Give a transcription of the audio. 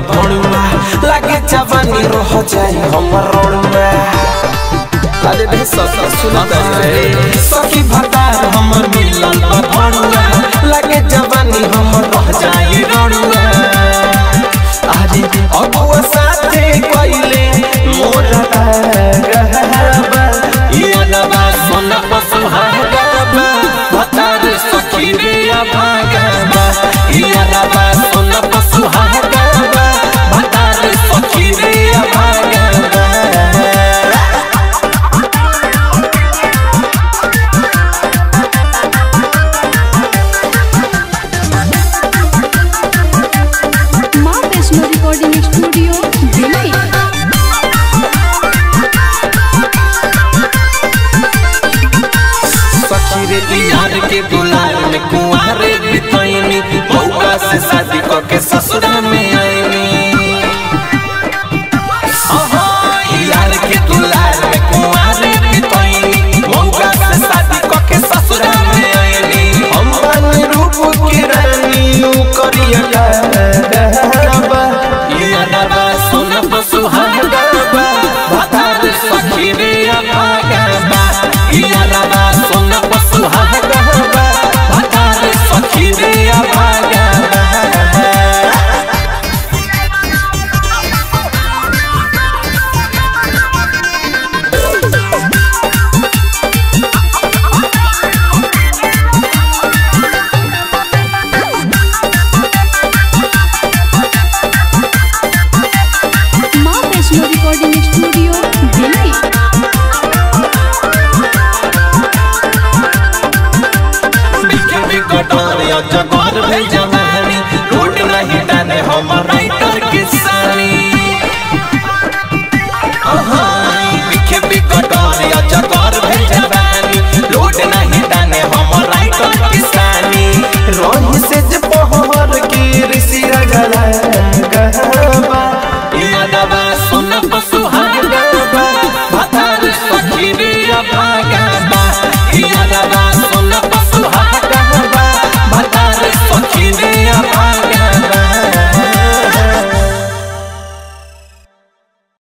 भणुआ लागे जवानी रह जाई हमर रोडुआ अरे रे सखी सुनत रे सखी भतार हमर मिलल बा भणुआ लागे जवानी हमर रह जाई रोडुआ अरे अबुआ साथे कइले मोर गहबा ये नवा सोना पसुहागा भतार सखी रे अभागा ये नवा सोना पसुहागा भतार सखी रे अभागा माँ वैष्णो रिकॉर्डिंग स्टूडियो दिल्ली सखी रे बिहार के दुलार में कुआं